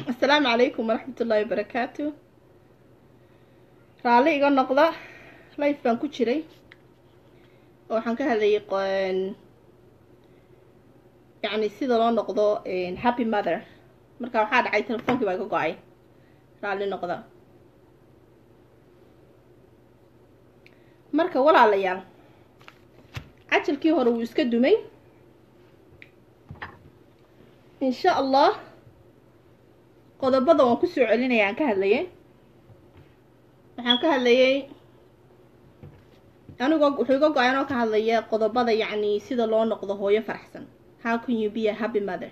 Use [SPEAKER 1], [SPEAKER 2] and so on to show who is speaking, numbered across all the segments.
[SPEAKER 1] asalaamu calaykum waraxmat ullaahi wabarakaatu raalli iga noqda life baan ku jiray oo waxaan ka hadlayay yacni sida loo noqdo happy mother marka waxaa dhacay telefoonkii baa iga go-ay raalli noqda marka walaalayaal cajalkii hore wuu iska dumay insha allah qodobada waan kusoo celinaya aan ka hadlayay waxaan ka hadlayay anigoo wuxuu iga go-ay anoo ka hadlaya qodobada yacni sida loo noqdo hooyo faraxsan how can you be a happy mother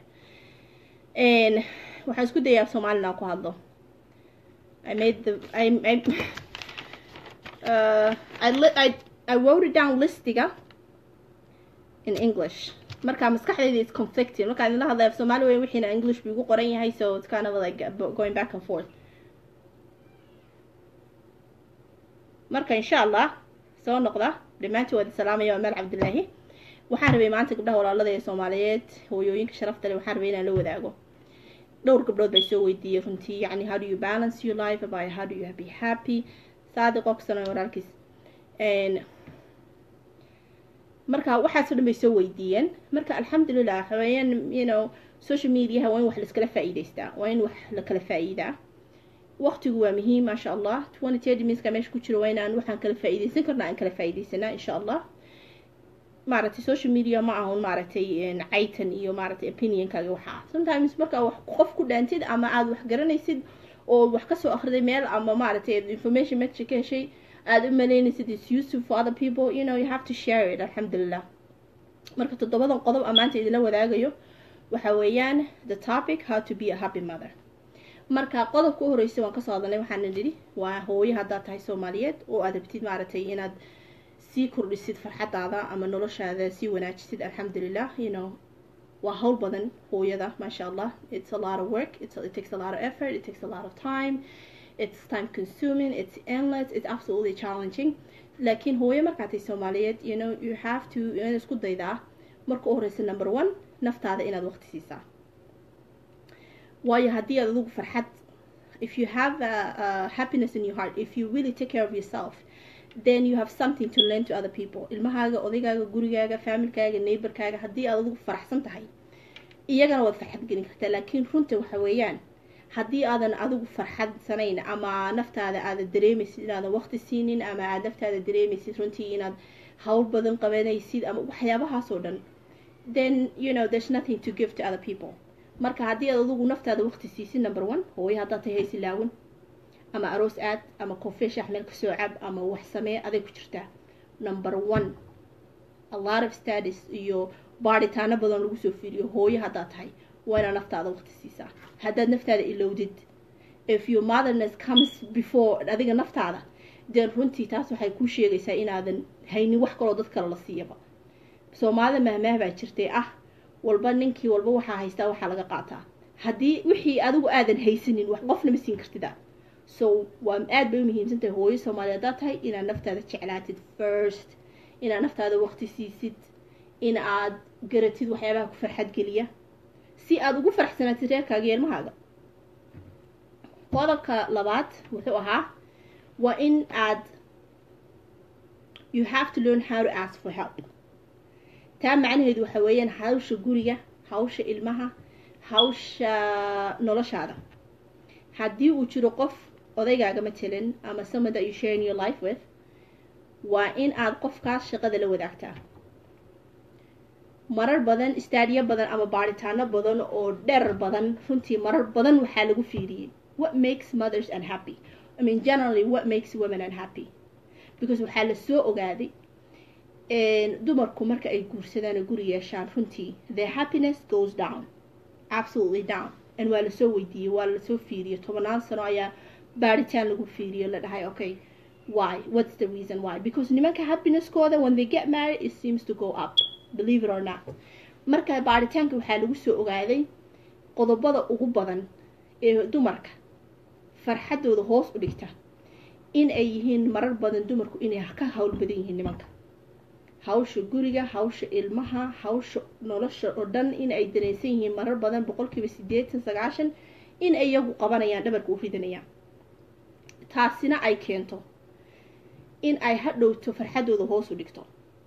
[SPEAKER 1] waxaan isku dayaa soomaalina aan ku hadlo I made the I I uh, I, I I wrote it down listiga in English marka maskaxdayda is conflicting markaan idinla hadlaya af soomaali weyn wixiina english buu igu qoran yahay so it's kind of like going back and forth marka insha allah soo noqda dhammaantii waad salaamaya waa meel cabdilaahi waxaan rabay maanta gabdhaha walaalada ee soomaaliyeed hooyooyinka sharafta leh waxaan rabay inaan la wadaago dhowr gabdhood bay soo weydiiyey runtii yacni how do you balance your life about how do you be happy saadiq oxon walaalkiis marka waxaasoo dhan bay soo weydiiyeen marka alxamdulilah waxaweyaan you know social mediaha waa in wax laiskala faa'iidaystaa waa in wax la kala faa'iidaa waqtigu waa muhiim maasha allah twenty thirty minska meesha ku jiro waa inaan waxaan kala faa'iidaysan karna aan kala faa'iidaysanaa insha allah maaragtay social media ma ahun maaragtay caytan iyo maaragtay opinionkaaga waxaa sometimes markaa wax qof ku dhaantid ama aada wax garanaysid oo wax kasoo akhriday meel ama maaragtay information meesha ka heshay aada u malaynaysid is useful for other people you know you have to share it alxamdulilah marka toddobadan qodob amaanta idinla wadaagayo waxa weeyaan the topic how to be a happy mother marka qodobka u horreysay waan kasoo hadalnay waxaana nidhi waa hooyo haddaad tahay soomaaliyeed oo aad rabtid maaragtay inaad sii kordhisid farxadaada ama noloshaada sii wanaajisid alxamdulilah you know waa hawl badan hooyada maasha allah it's a lot of work it's, it takes a lot of effort it takes a lot of time it's time consuming it's endless it's absolutely challenging laakiin hooyo markaa tahay soomaaliyeed you know you have to inaad isku daydaa marka u horeysa number one naftaada inaad waqti siisaa waayo haddii aad adigu farxad if you have a, a happiness in your heart if you really take care of yourself then you have something to learn to other people ilmahaaga odaygaaga gurigaaga familkaaga neighborkaaga haddii aad adigu faraxsan tahay iyagana waad farxad gelin kartaa laakiin runta waxa weeyaan haddii aadan adigu farxadsanayn ama naftaada aada dareemaysid inaadan waqti siinin ama aad naftaada dareemaysid runtii inaad hawl badan qabanaysid ama waxyaabahaasoo dhan then you know there's nothing to give to other people marka haddii aad adigu naftaada waqti siisid number one hooyo haddaad tahay haysilaawan ama aroos aad ama koofee shaax meel kasoo cab ama wax samee aday ku jirtaa number one a lot of studies iyo baadhitaano badan lagu soo fiiriyo hooyo haddaad tahay waa inaad naftaada waqti siisaa haddaad naftaada ilowdid if your motherness comes before adiga naftaada deen runtii taas waxay kuu sheegaysaa inaadan haynin wax kaloo dad kale la siiyaba soomaalida mahmaah baa jirtay ah walba ninkii walba waxaa haystaa waxaa laga qaataa haddii wixii adigu aadan haysanin wax qofna ma siin kartida so waa aad bay u muhiimsantahay hooyo soomaaliya haddaad tahay inaad naftaada jeclaatid first inaad naftaada waqti siisid in aad garatid waxyaabaha ku farxad geliya si aada ugu faraxsanaatid reerkaaga iyo ilmahaaga qodobka labaad wuxuu ahaa waa in aad you have to learn how to ask for help taa macnaheedu waxa weeyaan hawsha guriga hawsha ilmaha hawsha noloshaada haddii uu jiro qof odaygaaga matalan ama someone that you share in your life with waa in aad qofkaas shaqada la wadaagtaa marar badan istaadiyo badan ama baaritaano badan oo dherer badan runtii marar badan waxaa lagu fiiriyey what makes mothers unhappy I mean generally what makes women unhappy because waxaa la soo ogaaday dumarku marka ay guursadaan oo guri yeeshaan runtii their happiness goes down absolutely down and waa lasoo weydiiyey waa lasoo fiiriyey tobanaan sano ayaa baaritaan lagu fiiriyo la dhahay okay why what's the reason why because nimanka happiness-kooda when they get married it seems to go up believe it or not marka baaritaanka waxaa lagu soo ogaaday qodobada ugu badan ee dumarka farxadooda hoos u dhigta in ay yihiin marar badan dumarku inay ka hawl badan yihiin nimanka hawsha guriga hawsha ilmaha hawsha nolosha oo dhan in ay dareensan yihiin marar badan boqolkiiba siddeetan sagaashan in ay iyagu qabanayaan dhabarka u ridanayaan taasina ay keento in ay hadhowto farxaddooda hoos u dhigto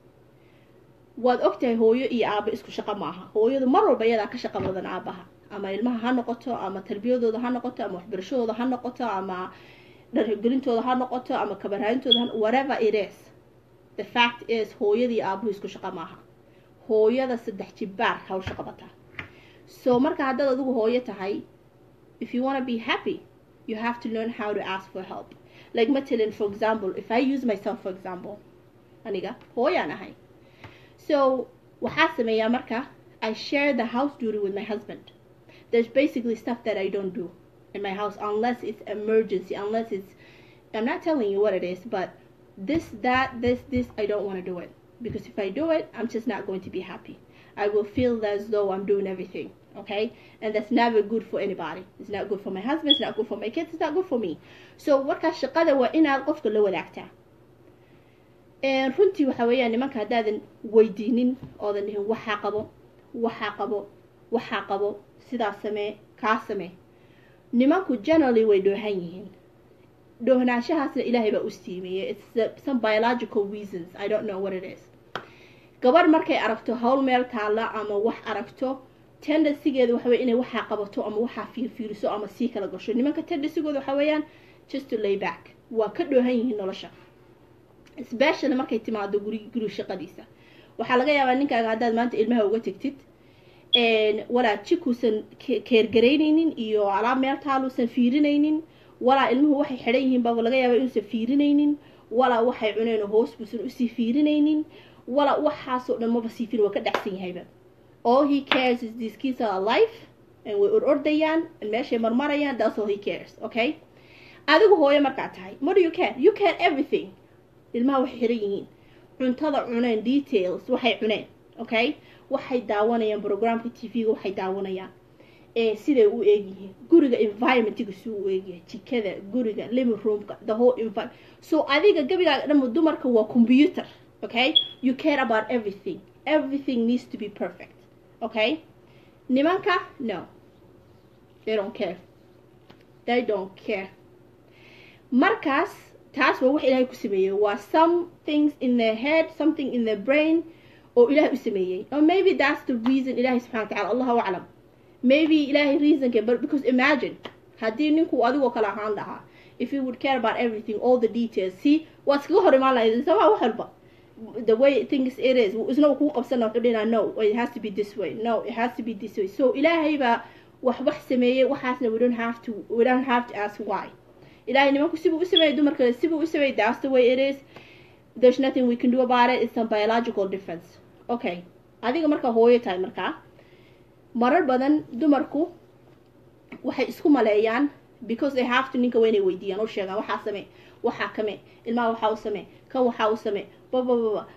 [SPEAKER 1] waad ogtahay hooyo iyo aabo isku shaqo maaha hooyadu mar walba iyadaa ka shaqo badan aabaha ama ilmaha ha noqoto ama tarbiyadooda ha noqoto ama waxbarashadooda ha noqoto ama dhargelintooda ha noqoto ama kabarhaayintooda ha whatever it is the fact is hooyadii aabuhu isku shaqo maaha hooyada saddex jibbaar hawsha qabataa so marka haddaad adigu hooyo tahay if you want to be happy you have to learn how to ask for help like matalan for example if i use myself for example aniga hooyaan ahay so waxaa sameeyaa marka i share the house duty with my husband there's basically stuff that i don't do in my house unless it's emergency unless it's i'm not telling you what it is but this that this this i don't want to do it because if i do it i'm just not going to be happy i will feel as though i'm doing everything okay and that's never good for anybody it's not good for my husband it's not good for my kids it's not good for me so markaa shaqada waa inaad qofka la wadaagtaa runtii waxa weeyaan nimanka haddaadan weydiinin oodan dhihin waxaa qabo waxaa qabo waxaa qabo sidaa samee kaa samee nimanku generally way dhoohan yihiin dhoohnaanshahaasna ilaahay baa u siimeeyey it's some biological reasons i don't know what it is gabarh markay aragto howl meel taalla ama wax aragto tendensigeeda waxa wey inay waxaa qabato ama waxaa fiirfiiriso ama sii kala gasho nimanka tendensigooda waxa weeyaan just to lay back waa ka dhoohan yihiin nolosha specially markay timaado guri guri shaqadiisa waxaa laga yaabaa ninkaaga haddaad maanta ilmaha uga tegtid walaa jikuusan keergaraynaynin iyo alaab meel taaluusan fiirinaynin walaa ilmuhu waxay xidhan yihiin baa laga yaabaa inuusan fiirinaynin walaa waxay cuneen hoos buusan usii fiirinaynin walaa waxaasoo dhan maba sii fiirin waa ka dhacsan yahayba all he cares is these kids are alive and way ordordayaan meeshay marmarayaan that's all he cares okay adigu hooyo markaa tahay what do you care you care everything ilmaha waxay xiran yihiin cuntada cuneen details waxay cuneen okay waxay daawanayaan programka t v-ga waxay daawanayaan siday u eegyihiin guriga environmentiga suu u eegyahay jikada guriga living roomka the whole environment so adiga gabigaaga dhanba dumarka waa computer okay you care about everything everything needs to be perfect okay nimanka no they don't care they don't care markaas taas waa wax ilaahay ku sameeyey waa some things in their head something in their brain oo ilaahay u sameeyey or maybe that's the reason ilaahay subxana wa tacala allahu aclam maybe ilaahay reasonka but because imagine haddii ninku adigoo kale ahaan lahaa if you would care about everything all the details see waa iskaga hor imaan lahayd sama wax walba the way things it is isna uu kuu qabsana wuxuu dhina no it has to be this way no it has to be this way so ilaahay baa wax wax sameeyey waxaasna we don't have to we don't have to ask why ilaahay nimanku sibuu u sameeyey dumarka sibuu u sameeyey that's the way it is there's nothing we can do about it it's some biological difference okay adiga markaa hooyo tahay markaa marar badan dumarku waxay isku maleeyaan because they have to ninka waa inay weydiiyaan oo sheegaan waxaa samee waxaa kame ilmaha waxaa u samee kan waxaa u samee babababa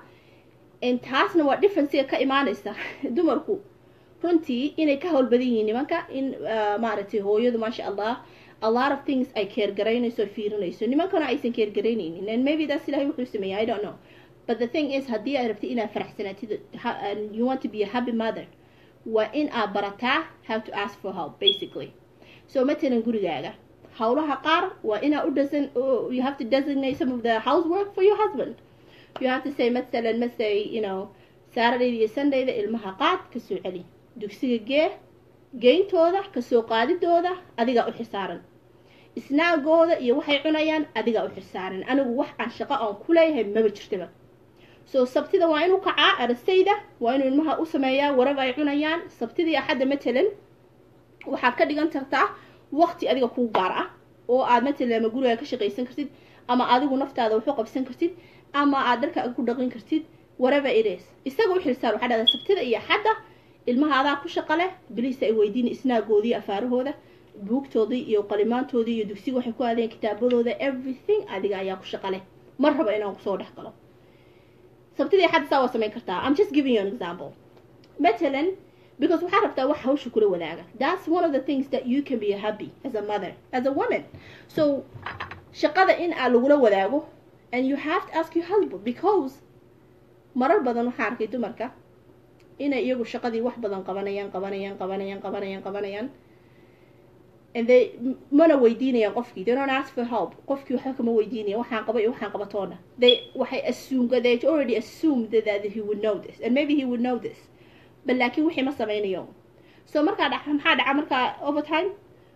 [SPEAKER 1] taasna waa differencega ka imaanaysa dumarku runtii inay ka howlbadan yihiin nimanka in maaragtay hooyadu maasha allah a lot of things ay keergaraynayso fiirinayso nimankana aysan keergaraynaynin and maybe that's ilahay wuxuu sameeyay i don't know but the thing is haddii aad rabtid inaad faraxsanaatid you want to be a happy mother waa in aad barataa how to ask for help basically so matalan gurigaaga howlaha qaar waa inaa u design you have to designate some of the housework for your husband you have to say matalan masay you know saturday iyo sundayda ilmaha qaad kasoo celi dugsiga gee geyntooda kasoo qaadidooda adigaa u xisaaran isnaagooda iyo waxay cunayaan adigaa u xisaaran anigu wax aan shaqo aan ku leeyahay maba jirtaba so sabtida waa inuu kacaa arasayda waa inuu ilmaha u sameeyaa waraba ay cunayaan sabtidii axadda matalan waxaad ka dhigan kartaa waqti adiga kuu gaar ah oo aad matalan ama guriga ka shaqaysan kartid ama adigu naftaada waxu qabsan kartid ama aad dharka ku dhaqin kartid waraba it is isaga u xilsaar waxaa dhahdaa sabtida iyo axadda ilmaha adaa ku shaqa leh biliisa ay weydiin isnaagoodii afaarahooda buugtoodii iyo qalimaantoodii iyo dugsiga waxay ku aadeen kitaabadooda everything adiga ayaa ku shaqa leh mar raba inaan kusoo dhex galo sabtidii axadda saa waa samayn kartaa i'm just giving you an example matalan because waxaa rabtaa wax hawsha kula wadaaga that's one of the things that you can be happy as a mother as a woman so shaqada in aa lagula wadaago and you have to ask your husband because marar badan waxaa arkay dumarka inay iyagu shaqadii wax badan qabanayaan qabanayaan qabanayaan qabanayaan qabanayaan and they mana weydiinayaan qofkii they don't ask for help qofkii waxba kama weydiinaya waxaan qaba iyo waxaan qabatoona they waxay assume they already assumed that, that he would know this and maybe he would know this but laakiin wixii ma sameynayo so markaa dhaca maxaa dhaca markaa overtime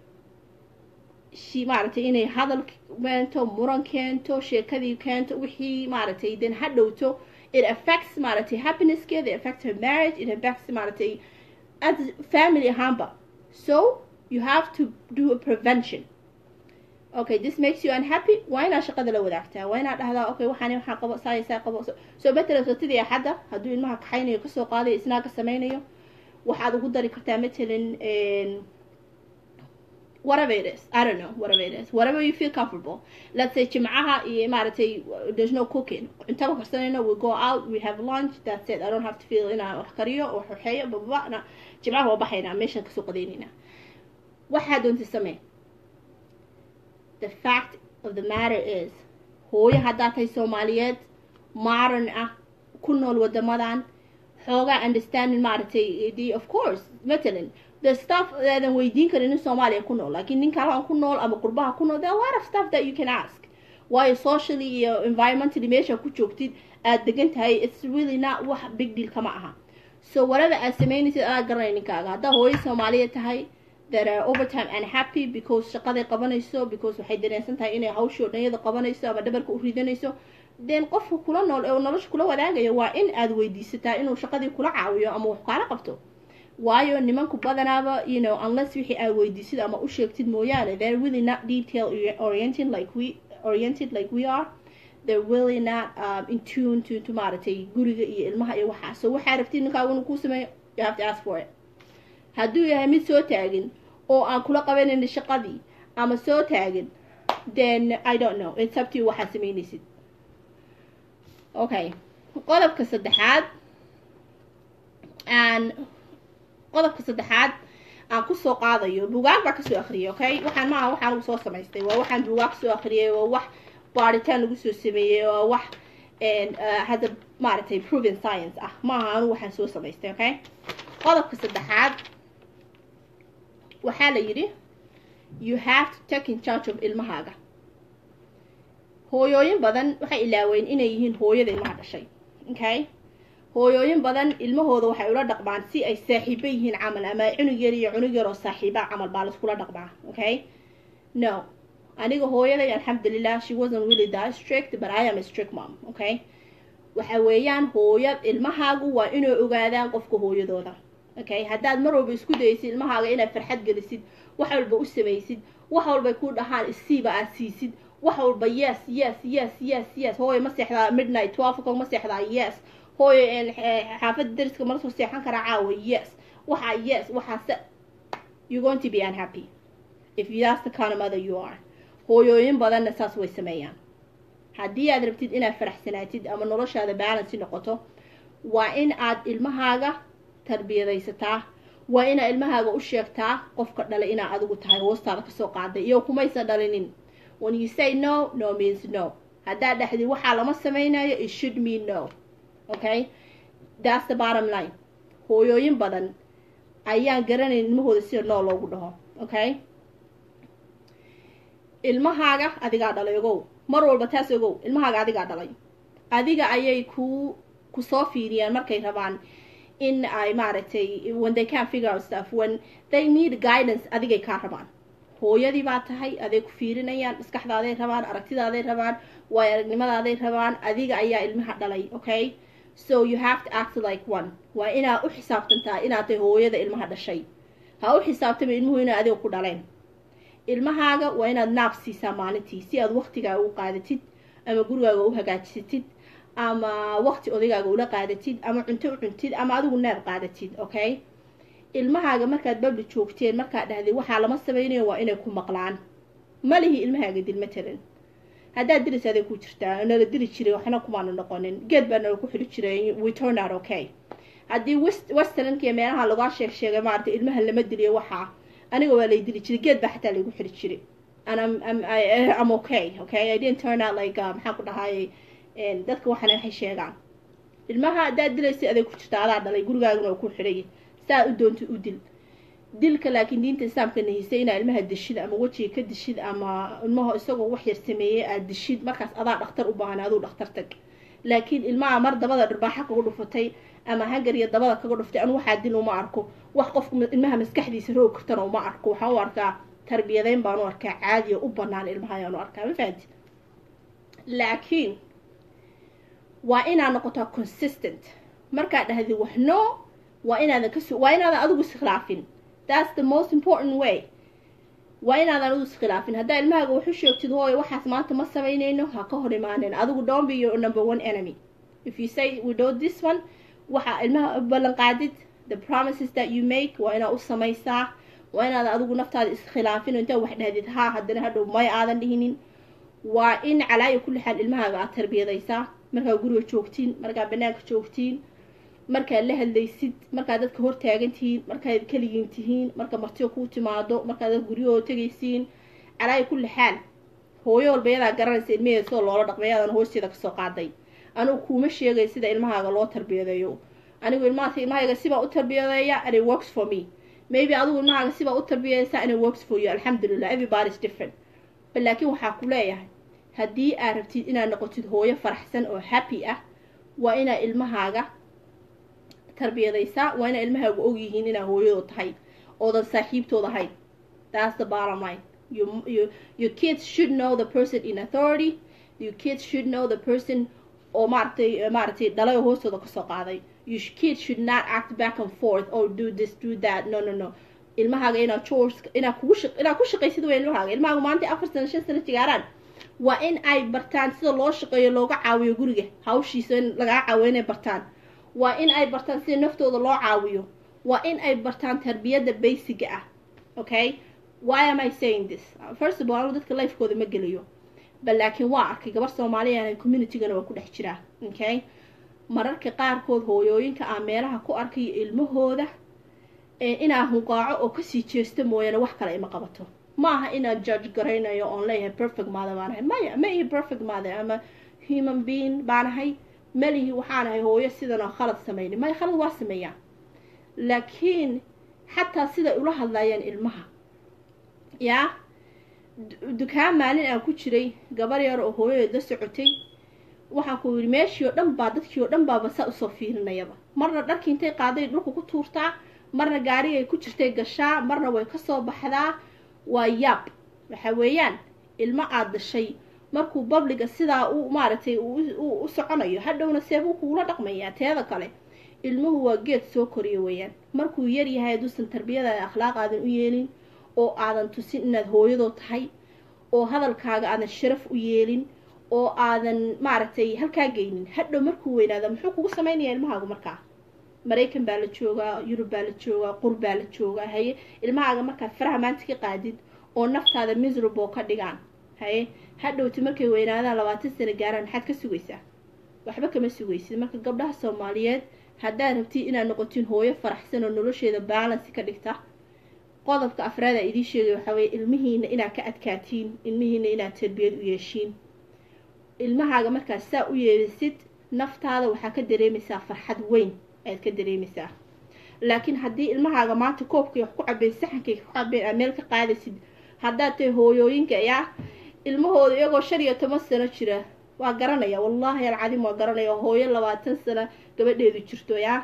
[SPEAKER 1] shi maaragtay inay hadal keento muran keento sheekadii keento wixii maaragtay then ha dhowto it affects maaragtay happinesskeeda it affects her marriage it affects maaragtay as family ahaanba so you have to do a prevention okay this makes you unhappy waa inaad shaqada la wadaagtaa waa inaad dhahdaa okay waxaan waxaan qabo saaya saa qabo soo matalan sotidii axadda hadduu ilmaha kaxaynayo kasoo qaadayo isnaaga sameynayo waxaad ugu dari kartaa matalan whatever it is I don't know whatever it is whatever you feel comfortable let's say jimcaha iyo maaragtay there's no cooking intaba karsanayno we go out we have lunch that's it I don't have to feel inaan wax kariyo wax waxeeyo bababana jimcaha waa baxaynaa meeshaan kasoo qadaynayna waxaa doonta samee the fact of the matter is hooyo haddaad tahay soomaaliyeed maaran ah ku nool wadamadan xoogaa understanding maaragtay the of course matalan the stuff aadan weydiin karin in soomaaliya ku nool laakiin nin kalahan ku nool ama qurbaha ku nool there are a lot of stuff that you can ask waayo socially iyo environmentally meesha ku joogtid aad degan tahay it's really not wax big deal kama aha so whatever aad sameynaysid aad garanay ninkaaga haddaa hooyo soomaaliya tahay that are overtime unhappy because shaqaday qabanayso because waxay dareensan tahay inay hawshii oo dhanyada qabanayso ama dhabarka u ridanayso then qofka kula nool ee nolosha kula wadaagayo waa in aad weydiisataa inuu shaqadii kula caawiyo ama wax kaala qabto waayo nimanku badanaaba you know unless wixii aad weydiisid ama u sheegtid mooyaane they're really not detail oriented like we oriented like we are they're really not um, in tune to, to maaragtay guriga iyo ilmaha iyo waxaa so waxaa rabtid ninkaagu inuu kuu sameeyo you have to ask for it hadduu yahay mid soo taagin oo aan kula qabanaynin shaqadii ama soo taagin then i don't know it's up to you waxaad sameynaysid okay qodobka saddexaad aan qodobka saddexaad aan kusoo qaadayo bugaag baa kasoo akriyay okay waxaan maaha waxaan lagu soo samaystay waa waxaan bugaag kasoo akriyay waa wax baaritaan lagu soo sameeyey waa wax hadda maaragtay proven science ah maaha anu waxaan soo samaystay okay qodobka saddexaad waxaa la yidhi you have to take in charge of ilmahaaga hooyooyin badan waxay ilaaween inay yihiin hooyada ilmaha dhashay okay hooyooyin badan ilmahooda waxay ula dhaqmaan si ay saaxiibo yihiin camal ama cunug yar iyo cunug yar oo saaxiiba camal baa laiskula dhaqmaa okay no aniga hooyaday alxamdulilah she wasn't really that strict but I am a strict mom okay waxa weeyaan hooyad ilmahaagu waa inay ogaadaan qofka hooyadooda okay haddaad mar walba isku daysid ilmahaaga inaad farxad gelisid wax walba u samaysid wax walbay ku dhahaan isiiba aad siisid wax walba yes yes yes yes yes hooyo ma seexdaa midnight twelve o'clock ma seexdaa yes hooyo xaafadda dariska mala soo seexan karaa caawa yes waxa yes waxaase you're going to be unhappy if that's the kind of mother you are hooyooyin badanna saas way sameeyaan haddii aad rabtid inaad faraxsanaatid ama noloshaada balansi noqoto waa in aad ilmahaaga tarbiyadaysataa waa inaad ilmahaaga u sheegtaa qofka dhalay inaa adigu tahay hoostaada kasoo qaaday iyo kumaysa dhalinin when you say no no means no haddaad dhexdid waxaa lama sameynayo it should mean no okay that's the bottom line hooyooyin badan ayaan garanayn ilmahooda sida noo loogu dhaho okay ilmahaaga adigaa dhalay ogow mar walba taas ogow ilmahaaga adigaa dhalay adiga ayay ku kusoo fiiriyaan markay rabaan in ay maaragtay when they can figure out stuff when they need guidance adigay kaa rabaan hooyadii baa tahay aday ku fiirinayaan maskaxdaaday rabaan aragtidaaday rabaan waay aragnimadaday rabaan adiga ayaa ilmaha dhalay okay so you have to act like one waa inaad u xisaabtantaa inaad tahay hooyada ilmaha dhashay ha u xisaabtama ilmuhu inay adiga ku dhaleen ilmahaaga waa inaad naaf siisaa maalintii si aad waktigaaga u qaadatid ama gurigaaga u hagaajisatid ama wakti odaygaaga ula qaadatid ama cunto u cuntid ama adigu neeb qaadatid okay ilmahaaga markaad babli joogteen markaad dhahday waxaa lama samaynayo waa inay ku maqlaan malihi ilmahaaga dil matalan haddaad dilis aday ku jirtaa nala dili jiray waxna kumaanu noqonin geed baa nala ku xili jiray we turn out okay haddii westernkiiyo meelaha lagaa sheeg sheegay maaragtay ilmaha lama diliyo waxaa aniga waa lay dili jiray geed baa xataa laygu xiri jiray and I'm, I'm, I, I'm okay okay I didn't turn out like uh, maxaan ku dhahayay dadka waxana waxay sheegaan ilmaha haddaad dilaysa aday ku jirta adaa dhalay gurigaaguna oo ku xidhay saa u doonta u dil dilka laakiin diinta islaamka nahisay inaa ilmaha dishid ama wejiga ka dishid ama ilmaha isagoo wax yar sameeyey aad dishid markaas adaa dhakhtar u baahan aduu dhakhtar tag laakiin ilmaha mar dabada dharbaaxa kaga dhufatay ama hangar iyo dabada kaga dhuftay anu waxaa dil uma arko wax qofka ilmaha maskaxdiisa roog kartana uma arko waxaan u arkaa tarbiyadeyn baan u arkaa caadiya u banaan ilmaha ayaan u arkaa ma fahanti laakiin waa inaa noqotaa consistent markaa dhahdi wax no waa inaadan kas waa inaadan adigu iskhilaafin that's the most important way waa inaadan adigu iskhilaafin haddaa ilmahaaga waxu sheegtid hooyo waxaas maanta ma samaynayno ha ka hor imaanin adigu don't be your number one enemy if you say we do this one waxaa ilmaha u ballan qaadid the promises that you make waa inaa u samaysaa waa inaadan adigu naftaada iskhilaafin oo intaa wax dhahdid haa haddana hadhow may aadan dhihinin waa in calaayo kulli xaal ilmahaaga aad tarbiyadaysaa markaa guriga joogtiin markaa banaanka joogtiin markaad la hadlaysid markaad dadka hortaagan tihiin markaad keligiin tihiin marka martiyo kuu timaado markaad dad guryahoo tegaysiin calaayo kulli xaal hooyo walba yadaa garanaysa ilmaheeda sidoo loola dhaqmay yaadan hoosteeda kasoo qaaday anigu kuuma sheegay sida ilmahaaga loo tarbiyadeeyo anigu ilmaha ilmahayga sibaa u tarbiyadeeya and it works for me maybe adigu ilmahaaga sibaa u tarbiyadaysa and it works for you alxamdulilah everybody is different bal laakiin waxaa ku leeyahay haddii aad rabtid inaad noqotid hooyo faraxsan oo happy ah waa inaa ilmahaaga tarbiyadaysaa waa inaa ilmahaagu ogyihiin inaa hooyadoo tahay oodan saaxiibtood ahayn that's the bottom line you, you, your kids should know the person in authority your kids should know the person oo maaragtay maaragtay dhalay oo hoostooda kasoo qaaday your kids should not act back and forth or do this do that no no no ilmahaaga inaa chores inaa kugu shaq inaa ku shaqaysid way ilmahaaga ilmahaaga maanta afar sano shan sano jigaaraan waa in ay bartaan sida loo shaqeeyo looga caawiyo guriga hawshiisa in lagaa caawiyo inay bartaan waa in ay bartaan sida naftooda loo caawiyo waa in ay bartaan tarbiyadda basiga ah okay why am i saying this first of all anu dadka lifekooda ma gelayo bal laakiin waa arkay gabar soomaaliya communitygana waa ku dhex jiraa okay mararka qaarkood hooyooyinka aan meelaha ku arkayo ilmahooda inaa hunqaaco oo kasii jeesto mooyaane wax kale ima qabato ma aha inaan judge garaynayo oon leeyahay perfect maada baanahay maya ma ihi perfect maada ama human being baanahay malihi waxaanahay hooyo sidan oo khalad samayni maya khalad waa sameeyaa laakiin xataa siday ula hadlayaan ilmaha yaa dukaan maalin aan ku jiray gabar yar oo hooyadeed la socotay waxaan ku yidhi meeshii oo dhan baa dadkii oo dhan baaba saa usoo fiirinayaba marna dharkii intay qaaday dhulka ku tuurtaa marna gaarigay ku jirtay gashaa marna way kasoo baxdaa waa yaab waxa weeyaan ilmo aada dashay markuu babliga sidaa u maaragtay u soconayo hadhowna seebuu kuula dhaqmayaa teeda kale ilmuhu waa geed soo koriyo weeyaan markuu yar yahay hadduusan tarbiyadaada akhlaaq aadan u yeelin oo aadan tusin inaad hooyadoo tahay oo hadalkaaga aadan sharaf u yeelin oo aadan maaragtay halkaa geynin hadhow markuu weynaada muxuu kugu samaynayaa ilmahaagu markaa maraykan baa la joogaa yurub baa la joogaa qur baa la joogaa haye ilmahaaga markaad faraha maanta ka qaadid oo naftaada miserable ka dhigaan haye hadhowti markay weynaadaan labaatan sano gaaraan maxaad ka sugaysaa waxba kama sugaysid marka gabdhaha soomaaliyeed haddaad rabtid inaad noqotiin hooyo faraxsan oo nolosheeda baalansi ka dhigta qodobka afraada idiin sheegay waxaa weye ilmihiina inaad ka adkaatiin ilmihiina inaad tarbiyad u yeeshiin ilmahaaga markaad saa u yeelisid naftaada waxaa ka dareemaysaa farxad weyn ayaad ka dareemaysaa laakiin haddii ilmahaaga maanta koobkay wax ku cabeen saxankay ku cabeen aad meel ka qaadaysid haddaad tahay hooyooyinka yaa ilmahooda iyagoo shan iyo toban sano jira waa garanaya wallaahi alcadiim waa garanaya hooyo labaatan sano gabadheedu jirto yaa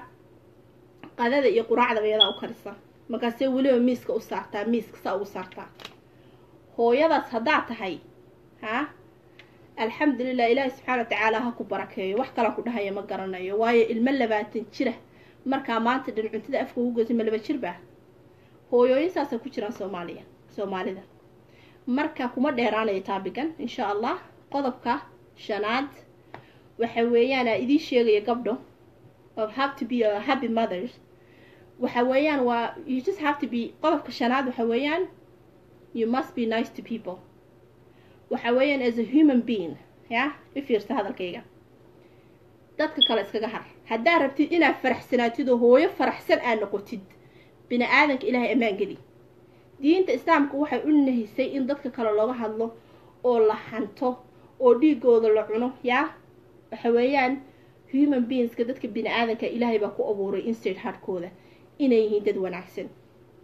[SPEAKER 1] qadada iyo quraacdaba iyadaa u karisa markaasee weliba miiska u saartaa miiska saa ugu saartaa hooyadaas haddaa tahay ha alxamdulilah ilaahi subxaana wa tacaala ha ku barakeeyo wax kalaa ku dhahaya ma garanayo waayo ilmo labaatan jira markaa maanta dhan cuntada afka ugu goysa ma laba jir baa hooyooyin saasa ku jiraan soomaaliya soomaalida marka kuma dheeraanayo taabigan insha allah qodobka shanaad waxa weeyaan aa idiin sheegaya gabdho of have to be a happy mothers waxa weeyaan waa you just have to be qodobka shanaad waxa weeyaan you must be nice to people waxa weeyaan as a human being ya i fiirsa hadalkayga dadka kale iskaga har haddaad rabtid inaad faraxsanaatid oo hooyo faraxsan aad noqotid bini aadanka ilaahay ammaan geli diinta islaamku waxay u nahisay in dadka kale looga hadlo oo la hanto oo dhiigooda la cuno yaa waxa weeyaan human beingska dadka bini aadanka ilaahay baa ku abuuray instate harkooda inay yihiin dad wanaagsan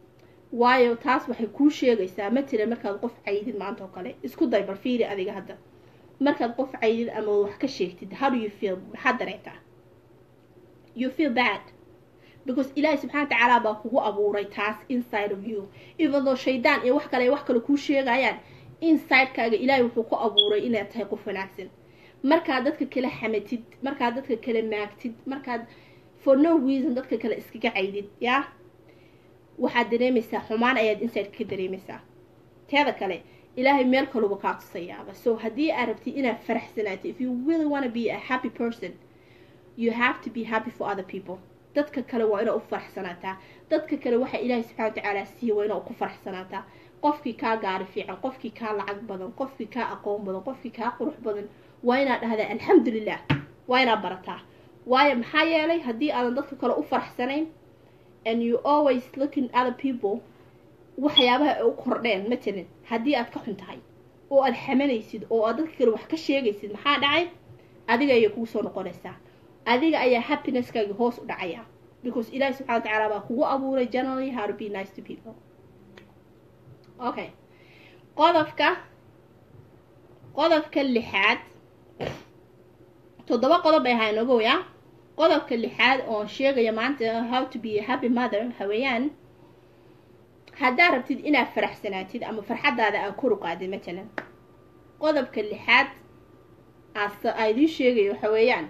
[SPEAKER 1] waayo taas waxay kuu sheegaysaa matala markaad qof caydid maanta oo kale isku day bal fiiri adiga hadda markaad qof caydid ama wax ka sheegtid how do you feel maxaad dareetaa you feel bad because ilaahay subxana watacaala baa kugu abuuray taas inside of you even though shaydaan iyo wax kale wax kale kuu sheegayaan insidekaaga ilaahay wuxuu ku abuuray inaad tahay qof wanaagsan markaad dadka kala xamatid markaad dadka kala maagtid markaad for no reason dadka kale iskaga caydid yaa waxaad dareemaysaa xumaan ayaad inside ka dareemaysaa teeda kale ilaahay meel kaluba kaa tusayaaba so haddii aad rabtid inaad faraxsanaato if you really want to be a happy person you have to be happy for other people dadka kale waa inaa u faraxsanaataa dadka kale waxaa ilaahay subxana watacaala siiya waa inaa ku faraxsanaataa qofkii kaa gaari fiican qofkii kaa lacag badan qofkii kaa aqoon badan qofkii kaa qurux badan waa inaad dhahdaa alxamdulilah waa inaad barataa waayo maxaa yeelay haddii aadan dadka kale u faraxsanayn and you always looking other people waxyaabaha ay u kordheen matalan haddii aad ka xun tahay oo aad xamanaysid oo aad dadka kale wax ka sheegaysid maxaa dhacay adiga ayay kugu soo noqonaysaa adiga ayaa happinesskaaga hoos u dhacaya because ilaahi subxana wa tacaala baa kugu abuuray generally how to be nice to people okay qodobka qodobka lixaad toddoba qodob bay ahaa inagow ya qodobka lixaad oon sheegaya maanta how to be a happy mother haweeyaan haddaad rabtid inaad faraxsanaatid ama farxaddaada aad kor u qaadid matalan qodobka lixaad aas aa idiin sheegayo waxa weeyaan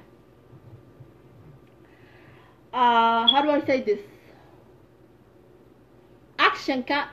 [SPEAKER 1] uh, how do I say this actionka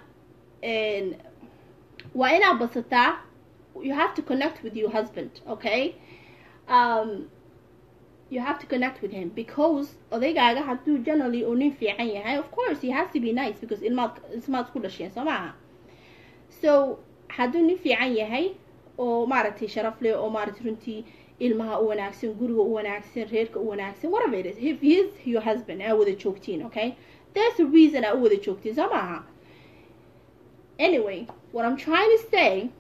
[SPEAKER 1] waa inaad basataa you have to connect with your husband okay um, you have to connect with him because odaygaaga hadduu generally uu nin fiican yahay of course he has to be nice because ilmaad ismaad ku dhasheen soo maaha so hadduu nin fiican yahay oo maaragtay sharaf leh oo maaragtay runtii ilmaha u wanaagsan guriga u wanaagsan reerka u wanaagsan whatever it is if he is your husband aa wada joogtiin okay there's a reason aa u wada joogtiin soo maaha anyway what i'm trying to say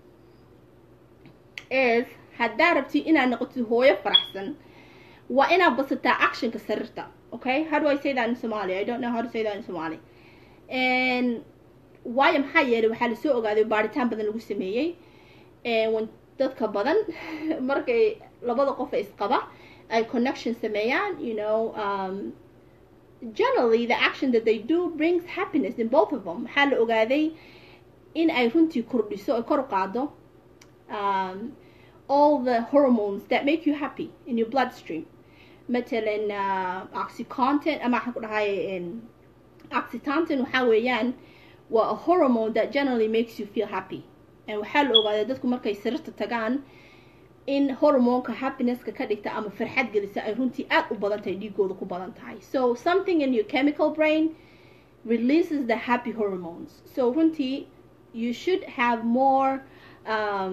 [SPEAKER 1] is haddaa rabtid inaad noqotid hooyo faraxsan waa inaad basataa actionka sariirta okay how do i say that in somali i don't know how to say that in somali and waayo maxaa yeelay waxaa lasoo ogaaday baaritaan badan lagu sameeyey dadka badan markay labada qof ee isqaba ay connection sameeyaan you know um, generally the action that they do brings happiness in both of them maxaa la ogaaday in ay runtii kordhiso ay kor u qaado um, all the hormones that make you happy in your bloodstream matalan uh, oxycontin ama waxaan ku dhahay oxytontin waxaa weeyaan waa a hormone that generally makes you feel happy waxaa la ogaaday dadku markay sariirta tagaan in hormoonka happinesska ka dhigta ama farxad gelisa ay runtii aad u badan tahay dhiigooda ku badan tahay so something in your chemical brain releases the happy hormones so runtii you should have more um,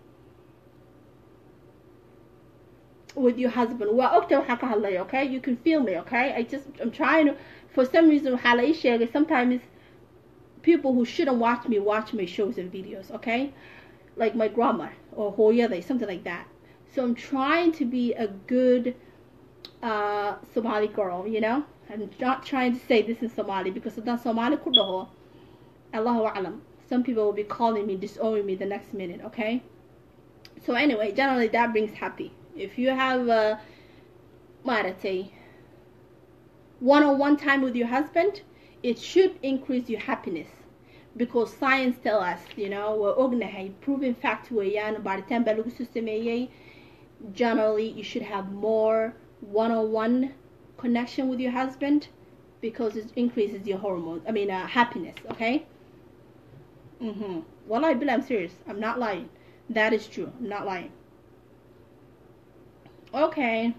[SPEAKER 1] with your husband waa ogta waxaan ka hadlaya okay you can feel me okay i just i'm trying to for some reason waxaa la ii sheegay sometimes people who shouldn't watch me watch my shows and videos, okay? Like my grandma or hooyaday, something like that. So I'm trying to be a good uh, Somali girl, you know? I'm not trying to say this in Somali because it's Somali kudaho. Allahu alam. Some people will be calling me, disowning me the next minute, okay? So anyway, generally that brings happy. If you have a marate one-on-one time with your husband, it should increase your happiness because science tell us you know waa ognahay proven fact weeyaan baaritaan baa lagu soo sameeyey generally you should have more one-on-one connection with your husband because it increases your hormones i mean uh, happiness okay mm-hmm. well i bill i'm serious i'm not lying that is true i'm not lying okay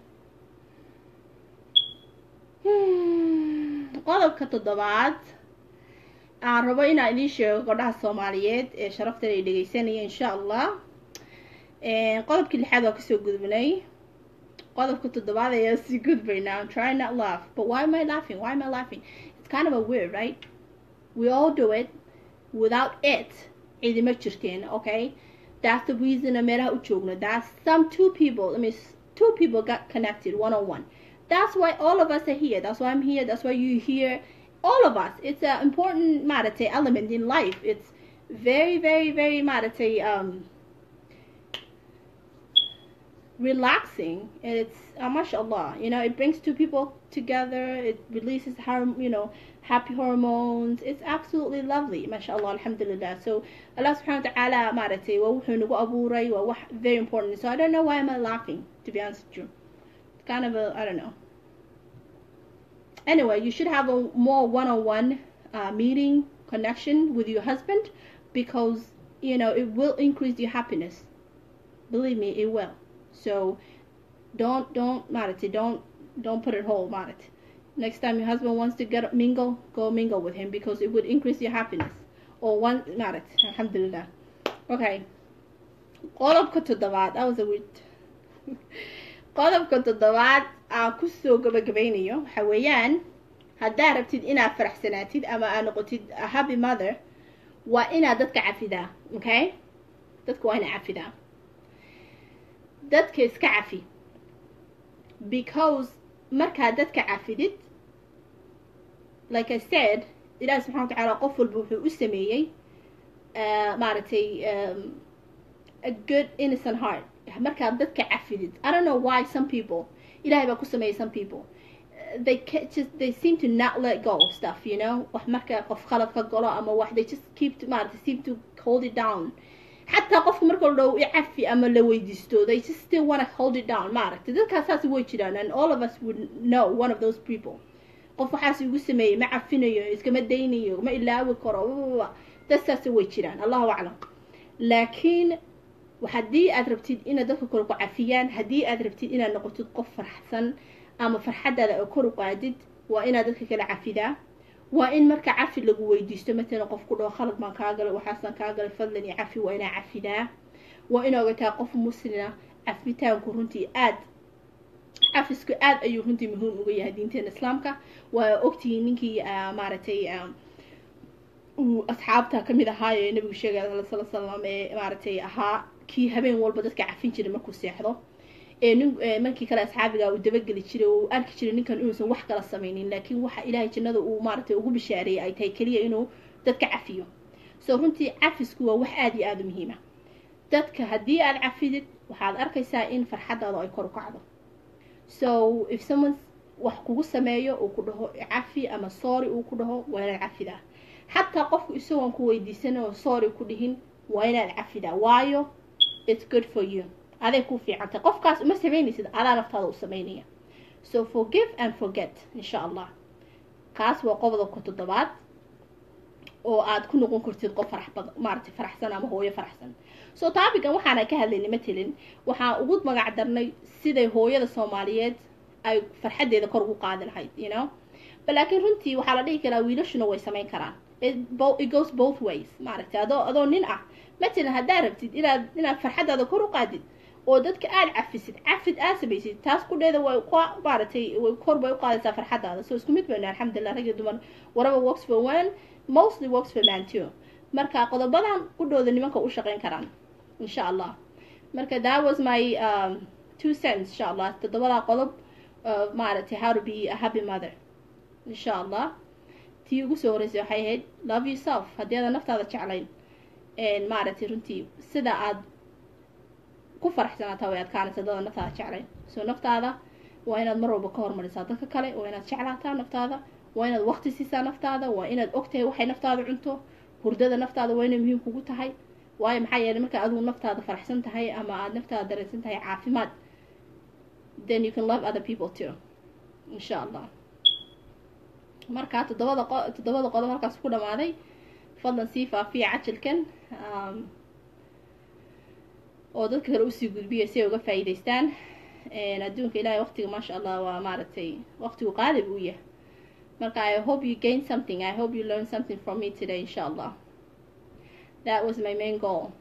[SPEAKER 1] qodobka toddobaad aan rabo inaan idiin sheego gabdhaha soomaaliyeed ee sharaftan ay dhegeysanaya insha allah qodobkii lixaad waa kasoo gudbnay qodobka toddobaad ayaa sii gudbaynaa I'm trying not laugh but why am I laughing why am I laughing it's kind of a weird right we all do it without it cidima jirteen okay that's the reason a meelaha u joogno that's some two people I mean two people got connected one on one that's why all of us are here that's why I'm here that's why you're here all of us it's an important maaragtay element in life it's very very very maaragtay um relaxing and it's uh, mashallah you know it brings two people together it releases harm you know happy hormones it's absolutely lovely mashallah alhamdulillah so allah subhanahu wa ta'ala maaragtay waa wuxuu nagu abuuray waa wax very important so i don't know why am i laughing to be honest with you it's kind of a i don't know anyway you should have a more one-on-one uh, meeting connection with your husband because you know it will increase your happiness believe me it will so don't don't maaragtay don't don't put it whole maaragtay next time your husband wants to get mingle go mingle with him because it would increase your happiness or one maaragtay alhamdulillah okay qodobka toddobaad that was a weird qodobka toddobaad aan kusoo gabagabaynayo waxa weeyaan haddaad rabtid inaad faraxsanaatid ama aad noqotid a happy mother waa inaad dadka cafidaa okay dadka waa inaad cafidaa dadka iska cafi because markaad dadka cafidid like I said ilaahi subxana wa tacaala qof walba wuxuu u sameeyey maaragtay a good innocent heart markaad dadka cafidid I don't know why some people ilahay baa ku sameeyay some people they just they seem to not let go of stuff you know wax marka qof khalad ka galo ama wax they just keep to maaragtay seem to hold it down xataa qofka marka la dhaho cafi ama la weydiisto they just still want to hold it down maaragtay dadkaas saas way jiraan and all of us would know one of those people qof waxaas igu sameeyey ma cafinayo iskama daynayo ma ilaawi karo dad saas way jiraan allahu aclam laakiin haddii aad rabtid inaad dadka kore ku cafiyaan haddii aad rabtid inaad noqotid qof farxsan ama farxadaada oo kor u qaadid waa inaad dadka kala cafidaa waa in marka cafi lagu weydiisto matalan qof ku dhaho khalad baan kaa galay waxaasaan kaa galay fadlan iyo cafi waa inaa cafidaa waa in ogataa qof muslina cafitaanku runtii aad cafisku aad ayuu runtii muhiim uga yahay diinteena islaamka waa ogtihiin ninkii maaragtay uu asxaabta kamid ahaa ee nabigu sheegay sala salam ee maaragtay ahaa kii habeen walba dadka cafin jiray markuu seexdo ee nin markii kale asxaabiga uu dabageli jiray oo uu arki jiray ninkan inuusan wax kala samaynin laakiin waxa ilaahay jannada uu maaragtay ugu bishaareeyay ay tahay keliya inuu dadka cafiyo so runtii cafisku waa wax aada iyo aada u muhiima dadka haddii aad cafidid waxaad arkaysaa in farxadaada ay kor u kacdo so if someone wax kugu sameeyo uu ku dhaho cafi ama sorry uu ku dhaho waa inaad cafidaa xataa qofku isagoon ku weydiisan oo sorry ku dhihin waa inaad cafidaa waayo it's good for you aday ku fiicantay qofkaas uma samaynaysid adaa naftaada u samaynaya so forgive and forget insha allah kaas waa qodobka toddobaad oo aad ku noqon kartid qof farax badan maaragtay faraxsan ama hooyo faraxsan so taabigan waxaana ka hadlaynay matelin waxaan ugu magac darnay siday hooyada soomaaliyeed ay farxadeeda kor ugu qaadi lahayd you know laakiin runtii waxaa la dhihi karaa wiilashuna way samayn karaan it goes both ways maaragtay adoo adoo nin ah matalan haddaad rabtid inaad inaad farxadaada kor u qaadid oo dadka aada cafisid cafid aad samaysid taas kudheeda way ku maaragtay way kor bay u qaadaysaa farxadaada so isku mid bayna alxamdulilah rag iyo dumar waraba works for one mostly works for man too marka qodobadan kudhooda nimanka u shaqayn karaan insha allah marka that was my um, two cents insha allah toddobadaa qodob maaragtay how to be a happy mother insha allah tii ugu soo horeysay waxay ahayd love yourself haddii aadan naftaada jeclayn maaragtay runtii sida aad ku faraxsanaataa way adkaanaysa dada naftaada jeclayn so naftaada waa inaad mar walba ka hormarisaa dadka kale waa inaad jeclaataa naftaada waa inaad waqti siisaa naftaada waa inaad ogtahay waxay naftaada cunto hurdada naftaada waa inay muhiim kugu tahay waayo maxaa yeelay marka adigu naftaada faraxsan tahay ama aad naftaada dareensan tahay caafimaad then you can love other people too insha allah marka toddobada qo toddobada qodob halkaas ku dhamaaday fadlan sii faafiya cajalkan oo dadka kale usii gudbiya si ay uga faa'iidaystaan adduunka ilaahay waqtiga maasha allah waa maaragtay waqtigu qaali buu yahay marka i hope you gain something i hope you learn something from me today insha allah that was my main goal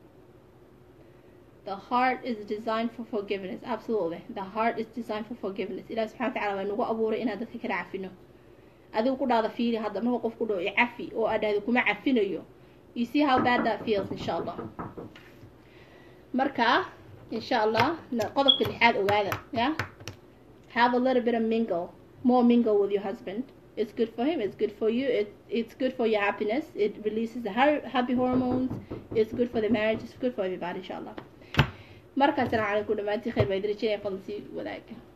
[SPEAKER 1] the heart is designed for forgiveness absolutely the heart is designed for forgiveness ilahi subxana wa tacala waa nagu abuuray inaan dadka kala cafino adigu ku dhahda fiiri hadda marka qof ku dhaho icafi oo aad dhahda kuma cafinayo you see how bad that feels insha allah marka insha allah qodobka lixaad ogaada ya have a little bit of mingle more mingle with your husband it's good for him it's good for you it, it's good for your happiness it releases the happy hormones it's good for the marriage it's good for everybody insha allah markaas salaam calaykum dhammaantiin khayr baa idin rajeynaya fadlan sii wadaaga